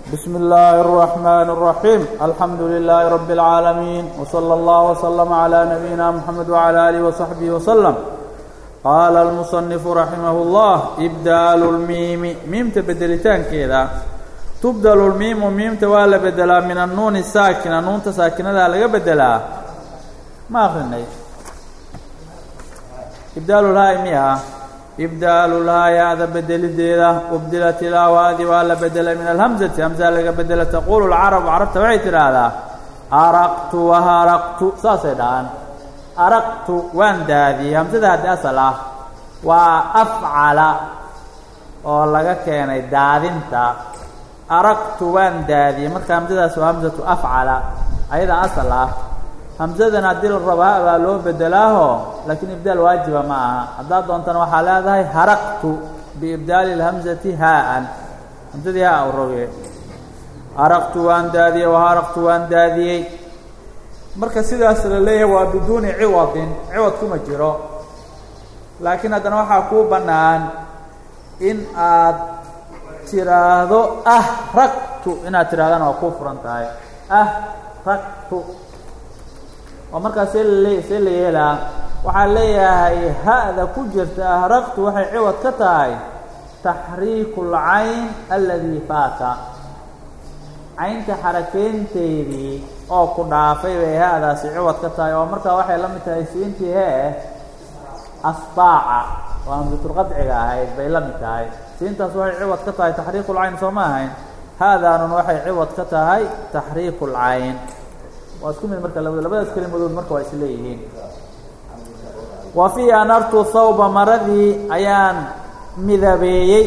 بسم الله الرحمن الرحيم الحمد لله رب العالمين وصلى الله وسلم على نبينا محمد وعلى آله وصحبه وسلم قال المصنف رحمه الله إبدال الميم ميمta bedelitaankeeda تبdل الميم miimta waa la bedelaa min النuun الsاakنة nuunta saakinada laga bedelaa ma akrinay ibdaalulhaay miya ibdaalulhaa yaada bedelideeda ubdilat ilaawaadi waa la bedelay min alhamzati hamsaa laga bedela taquulu lcarabu carabta waxay tidhaahdaa araqtu waharaqtu saasay dhahaan araqtu waan daadiyey hamsada haddi asal ah waa afcala oo laga keenay daadinta araqtu waan daadiyey marka hamsadaas waa hamsatu afcala ayada asal ah hamsadan haddii la rabo ha baa loo bedelaaho laakiin ibdaal waajiba ma aha haddaad doontana waxaa leedahay haraqtu biibdaali اlhamzati haa-an hamsadii haa u roge araqtu waan daadiyey waharaqtu waan daadiyey marka sidaas la leeyahay waa biduuni ciwadin ciwad kuma jiro laakiin haddana waxaa kuu bannaan in aad tiraahdo ah ragtu inaad tidhahdana waa kuu furan tahay ah ragtu oo markaas see lale see la yeelaa waxaa leeyahay ha-da ku jirta ahraqtu waxay ciwad ka tahay taxriiku اlcayn aladii faata caynta xarakeynteedii oo ku dhaafay bay ha-daasi ciwad ka tahay oo markaa waxay la mid tahay siintii hee asbaaca oo hamsatulqadciga ahayd bay la mid tahay siintaas waxay ciwad ka tahay taxriiku lcayn soo ma ahayn haadaanun waxay ciwad ka tahay taxriiku اlcayn waa isku mid marka labada labadaas kelimadood marka waa isleeyihiin wa fii anartu thawba maradii ayaan midabeeyey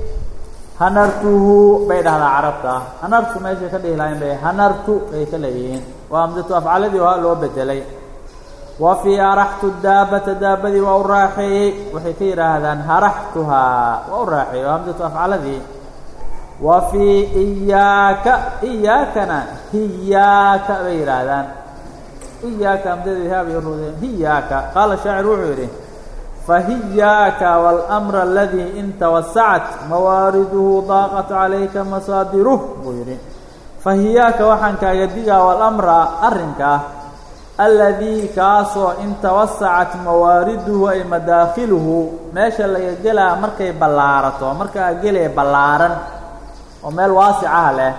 hanartuhu bay dhahdaa carabta hanartu meeshay ka dhihi lahayn bay hanartu bay ka leeyihiin waa hamsatu afcaladii waa loo bedelay wa fii araxtu daabata daabadii waa u raaxeeyey waxay ka yidhaahdaan haraxtuhaa waa u raaxeeyey waa hamsatu afcaladii wa fii iyaaka iyaakana hiyaaka bay yidhaahdaan iyaaka hamsadeedi haa bay urudeen hiyaaka qaala shaacir wuxuu yidhi fahiyaaka wاlأmr aladii in tawasacat mawaariduhu daaqat calayka masaadiruh buu yidhi fahiyaaka waxaan kaaga digaa walamra arrinka aladii kaasoo in tawasacat mawaariduhu ay madaakiluhu meesha laga gelaa markay ballaarato markaa gelee ballaaran oo meel waasicah leh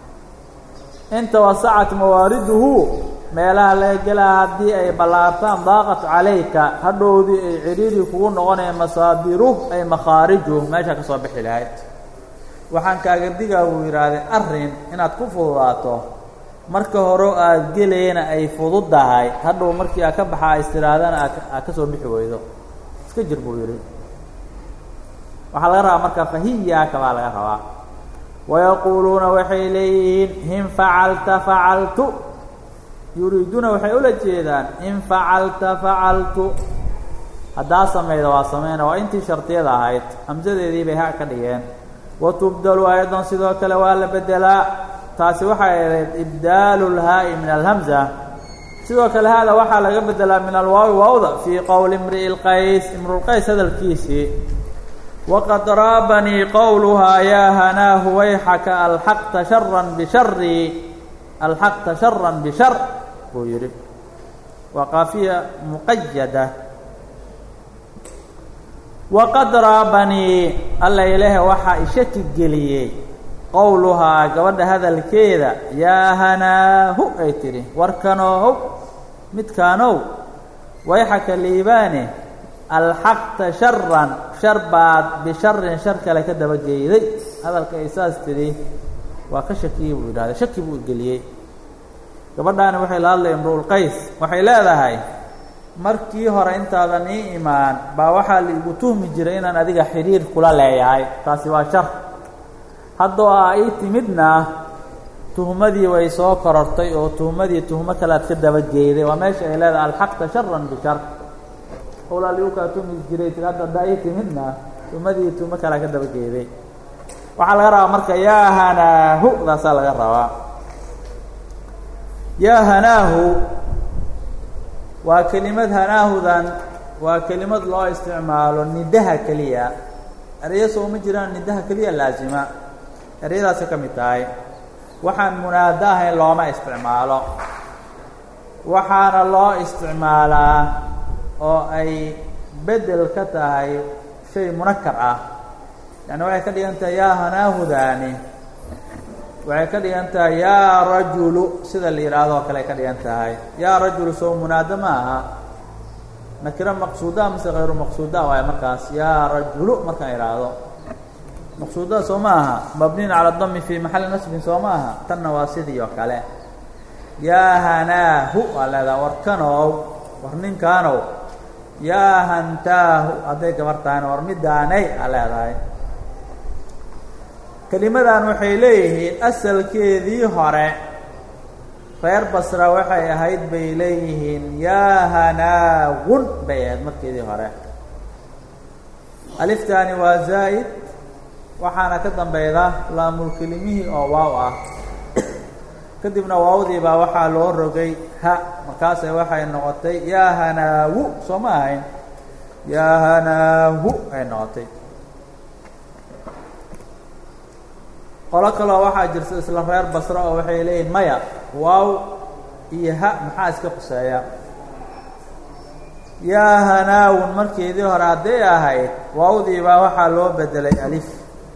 in tawasacat mawaariduhu meelaha laga gelaa haddii ay ballaartaan daaqat calayka hadhowdii ay cidhiiri kugu noqonaya masaadiruh ay makhaarijuh meesha ka soo bixi lahayd waxaan kaaga digaa buu yidhaahday arrin inaad ku fududaato marka hore aad gelayna ay fududdahay hadhow markii aad ka baxa is tihaahdana aad ka soo bixi weydo iska jir buu yidhi waxaa laga rabaa marka fahiyaaka baa laga rabaa wayaquuluuna waxay leeyihiin in facalta facaltu yuriiduuna waxay ula jeedaan in facalta facaltu haddaa samayda waa sameyna waa intii shardiyada ahayd hamsadeedii bay ha ka dhigeen wa tubdalu aydan sidoo kale waa la bedelaa taasi waxay ahayd ibdaalu lhaa'i min alhamza sidoo kale haada waxaa laga bedelaa min alwaawi waawda fii qowli imri'i lqays imrulqays hadalkiisii waqad raabanii qowluhaa yaa hanaahu wayxaka alxaqta sharan bishari alxaqta sharan bishar buu yidhi waa qaafiya muqayada waqad raabanii alla ilaahe waxaa ishaki geliyey qowluhaa gabadha hadalkeeda yaa hanaahu ay tidhi warkanoohow midkaanow wayxaka liibaane alxaqta sharan shar baad bisharin shar kale ka dabageyday hadalka ay saas tidhi waa ka shakiyey buu yidhahday shaki buu geliyey gabadhaani waxay la hadlay imruulqays waxay leedahay markii hore intaadan ii imaan baa waxaa laigu tuhmi jiray inaan adiga xidhiir kula leeyahay taasi waa shar haddoo aa ii timidna tuhmadii way soo korortay oo tuhmadii tuhmo kale aad ka dabageyday waa meesha ay leedahay alxaqta sharan bishar howlaa ligu kaa tuhmi jiray tir hadda haddaa ii timidna tuhmadii tuhmo kale aad ka dabageyday waxaa laga rabaa marka yaa hanaahu daasaa laga rabaa yaa hanaahu waa kelimad hanaahudan waa kelimad loo isticmaalo nidaha keliya ereyo soo ma jiraan nidaha keliya laasima ereyadaasay ka mid tahay waxaan munaado ahayn looma isticmaalo waxaana loo isticmaalaa oo ay bedel ka tahay shay munakar ah yani waxay ka dhigan tahay yaa hanaahudaani waxay ka dhigan tahay yaa rajulu sida la yidhaahdo oo kale ay ka dhigan tahay yaa rajulu sow munaado ma aha nakiro maqsuudaa mise hayru maqsuudaa waayo markaas yaa rajulu markaan idhaahdo maqsuudaa soo ma aha mabniin cala dami fii maxalli nasbin soo ma aha tanna waa sidii oo kale yaa hanaahu waa leedaha war kanow war ninkaanow yaa hantaahu hadday gabar tahayna war midaanay aa leedahay kelimadan waxay leeyihiin asalkeedii hore reer basra waxay ahayd bay leeyihiin yaa hanaawun bay ahayd markeedii hore aliftaani waa zaa'id waxaana ka dambeyda laamulkelimihii oo waaw ah kadibna waawdii baa waxaa loo rogay ha markaase waxay noqotay yaa hanaawu soo ma ahayn yaa hanaahu ay noqotay qolo kaloo waxaa jirta isla reer basro oo waxay leeyihin maya waaw iyo ha maxaa iska quseeya yaa hanaawun markeedii hore hadday ahayd waawdii baa waxaa loo bedelay alif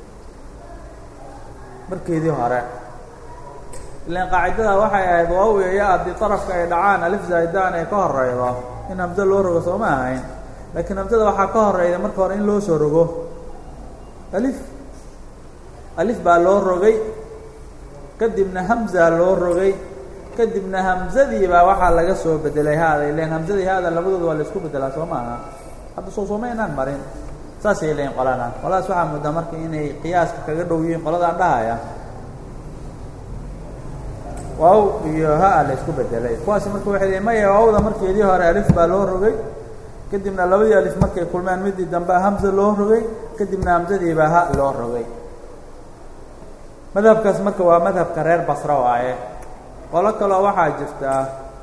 markeedii hore ilan qaacidada waxay ahayd waaw iyo ya haddii darafka ay dhacaan alif zaa'idaan ay ka horeydo in hamso loo rogo soo ma ahayn laakiin hamsada waxaa ka horeyda marka hore in loo soo rogo alif alif baa loo rogay kadibna hamza loo rogay kadibna hamzadii baa waxaa laga soo bedelay haada ilan hamzadii haada labadooda waa la isku bedelaa soo maaha hadda soo sooma inaan marin saasay leeyiin qolana qoladaas waxaa muddaa marka inay qiyaaska kaga dhow yihiin qoladaan dhahaya waaw iyo ha la isku bedelay kuwaasi marka waxay leeyiin maya waawda markeedii hore alif baa loo rogay kadibna labadii alif markay kulmeen midii dambe hamza loo rogay kadibna hamzadiibaa ha loo rogay madhabkaas marka waa madhabka reer basra waaye qolo kaloo waxaa jirtaa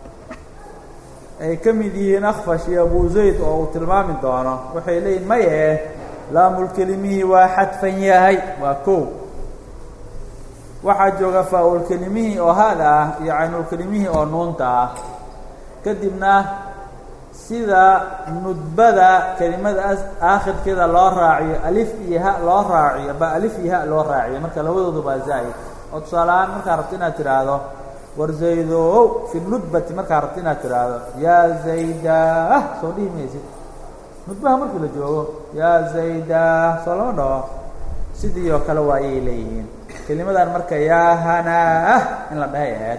ay ka mid yihiin akfash iyo abu zayd oo uu tilmaami doono waxay leeyihin maye laamulkelimihii waa xadfan yahay waa kow waxaa jooga faa-ulkelimihii oo haada ah iyo caynulkelimihii oo nuunta ah kadibna sida nudbada kelimada aakhirkeeda loo raaciyo alif iyo ha loo raaciyo ba alif iyo ha loo raaciyo marka labadoodu baa zaa'id oo tusaaleahaan markaa rabto inaad tidhaahdo war zaydow fi nudbati markaa rabto inaad tidhaahdo yaa zaydah soo dhihi maysid nudbaha markii la joogo yaa zaydah soo lama dhaho sidii oo kale waa ayay leeyihiin kelimadan marka yaa hanaah in la dhahay ahayd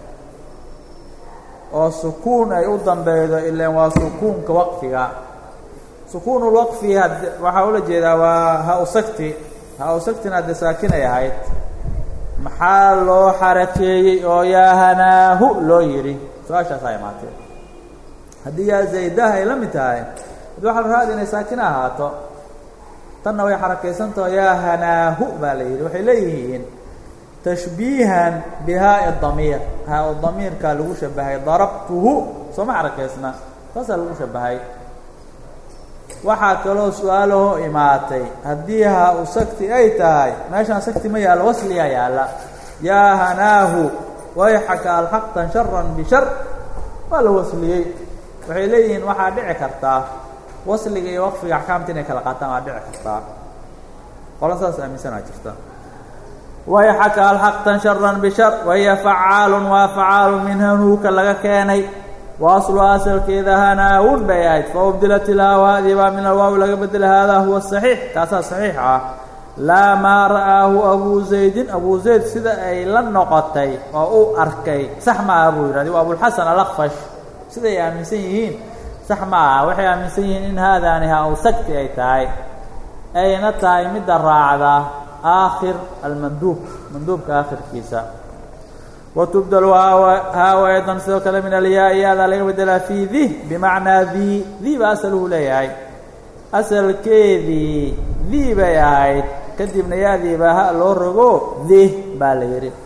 oo sukuun ay u dambeydo ilan waa sukuunka waqfiga sukuunulwaqfi had waxaa ula jeedaa waa ha-usagti ha-usagtina hadde saakinay ahayd maxaa loo xarakeeyey oo yaa hanaahu loo yidhi su-aashaasaa imaatee haddii yaa zaydah ay la mid tahay ad waxa la raadi inay saakina ahaato tanna way xarakaysantaho yaa hanaahu baa la yidhi waxay leeyihiin tashbiihan bihaa damiir haa damiirkaa lagu shabahay darabtuhu sooma xarakaysna taasaa lagu shabahay waxaa kaloo su-aalahoo imaatay haddii haa u sagti ay tahay meeshaan sagti ma yaallo wasliyaa yaalla yaa hanaahu wayxaka alxaqtan sharan bishar waa la wasliyey waxay leeyihiin waxaa dhici kartaa wasliga iyo waqfiga axkaamta inay kala qaataan waa dhici kartaa qola saas aaminsanaa jirta wayxaka alxaqtan sharan bishar wahiya facaalun waa facaalun min hanuuka laga keenay wa aslu asalkeeda hanaawun bay ahayd faubdilat ilhaawaadii baa min alwaawi laga bedela haadaa huwa saxiix kaasaa saxiix ah laa maa ra'aahu abuu zaydin abuu zayd sida ay la noqotay oo uu arkay sax ma aha buu yidhahdi waa abulxasan alakfash siday aaminsan yihiin sax ma aha waxay aaminsan yihiin in haadaani ha u sagti ay tahay ayna tahay midda raacda aakhir almanduub manduubka aakhirkiisa watubdal haawa aydan sidoo kale min alyaa yaadaa laga bedelaa fii di bimacnaa di di ba asaluhu leeyahay asalkeedii di bay ahayd kadibna yaadii baa ha loo rogo di baa la yidhi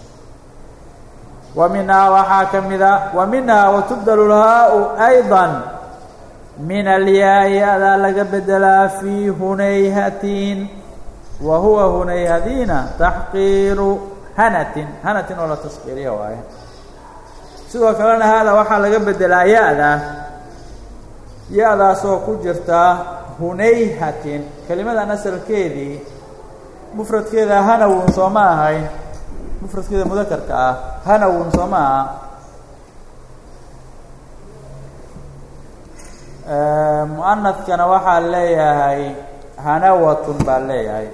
wa minhaa waxaa ka mida wa minhaa watubdal lhaau ayضa min alyaa yaadaa laga bedelaa fii hunayhatin wa huwa hunayhadiina taxqiiru hanatin hanatin oo la taskiiriya waaye sidoo kalena haada waxaa laga bedelaa ya-da ya-daasoo ku jirta hunayhatin kelimadan asalkeedii mufradkeeda hanawun soo ma ahayn mufradkeeda mudakarka ah hanawun soo ma aha muanadkana waxaa leeyahay hanawatun baa leeyahay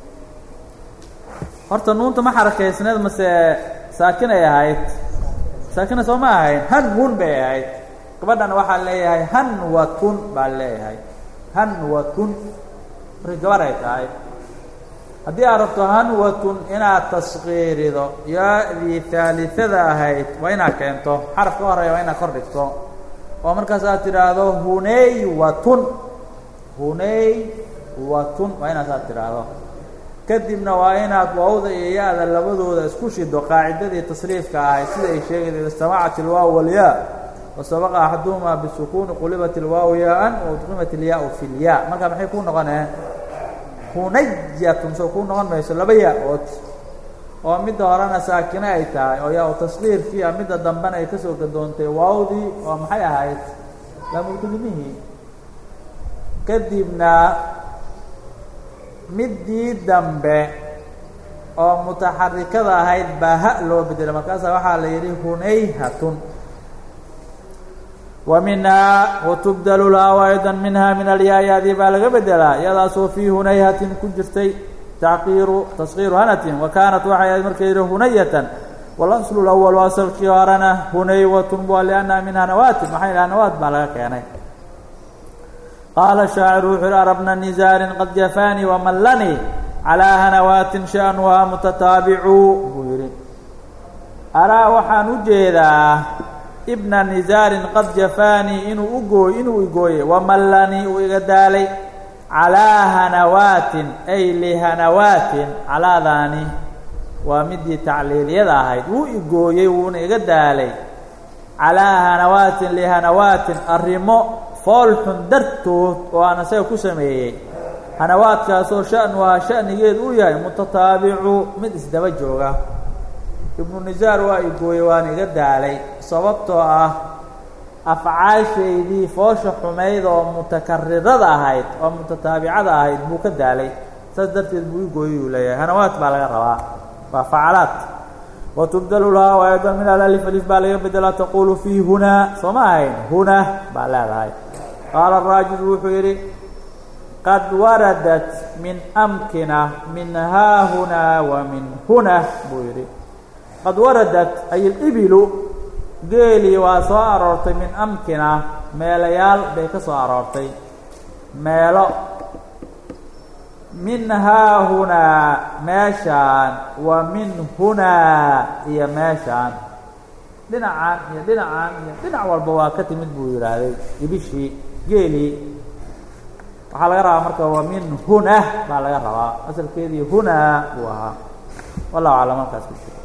horta nuunta ma xarakaysneed mase saakinay ahayd saakina soo ma ahayn hanwun bay ahayd gabadhana waxaa leeyahay hanwatun baa leeyahay hanwatun markay gabar ay tahay haddii aad rabto hanwatun inaad taskiirido ya-dii haaliada ahayd waa inaad keento xaraf ka horeeya waa inaad kor dhigto oo markaas aad tidhaahdo hunaywatun hunaywatun waa inaas aad tidhaahdo kadibna waa inaad waawda iyo ya-da labadooda isku shido qaacidadii tasriifka ahayd sida ay sheegaysa ida istamacat ilwaaw walyaa wasabaqa axaduhumaa bisukuuni qulibat ilwaaw yaa-an waudqimat ilyaa-u fi lyaa marka maxay ku noqonee hunayatun soo kuu noqon mayso laba yaa-ood oo midda horena saakine ay tahay oo yaa-u taskiirkii a midda dambena ay kasoo gadoontay waawdii oo maxay ahayd laamulkelimihii kadibna middii dambe oo mutaxarikada ahayd baa ha loo bedelay markaasaa waxaa la yidhi hunayhatun wa minhaa watubdalu lhaa ayda minha min alyaa-yaadii baa laga bedelaa iyadaasoo fii hunayhatin ku jirtay tacqiiru taskiiru hanatin wa kaanat waxay ahayd marka yidhi hunayatan walaslu lawal asalkii horena hunaywatun waa liannaha min hanawatin maxay hanawaat baa laga keenay qaala shaaciru wuxuu yihi arabna nizaarin qad jafaanii wamallanii calaa hanawaatin sha'nuhaa mutataabicu buu yidhi araa waxaan u jeedaa ibna nizaarin qad jafaanii inuu ugooy inuu igooyey wamallanii uu iga daalay calaa hanawaatin ay lihanawaatin calaadaani waa midii tacliiliyada ahayd wuu igooyey wuuna iga daalay calaa hanawaatin lihanawaatin arrimo fool xun dartood oo aan isaga ku sameeyey hanawaadkaasoo sha'nuhaa sha'nigeed uu yahay mutataabicu mid isdaba jooga ibnu nisaar waa igooyey waana iga daalay sababtoo ah afcaashaydii foosha xumayd oo mutakarirada ahayd oo mutataabicada ahayd buu ka daalay saas darteed buu igooyey uu leeyahay hanawaad baa laga rabaa waa facalaad watubdalu lahaa aydan min alalif alif baa laga bedelaa taqulu fii hunaa soo ma ahayn huna baa leedahay qaala raajid wuxuu yidhi qad waradat min amkina min haahunaa wa min huna buu yidhi qad waradat ay ilibilu geelii waa soo aroortay min amkina meelayaal bay ka soo aroortay meelo min haahunaa meeshaan wa min hunaa iyo meeshaan dhinacaan iyo dhinacaan iyo dhinac walba waa ka timid buu yidhaahday ibishii geelii waxaa laga rabaa marka wa min huna baa laga rabaa asalkeedii hunaa buu ahaa wallahu aclam halkaas ku jiro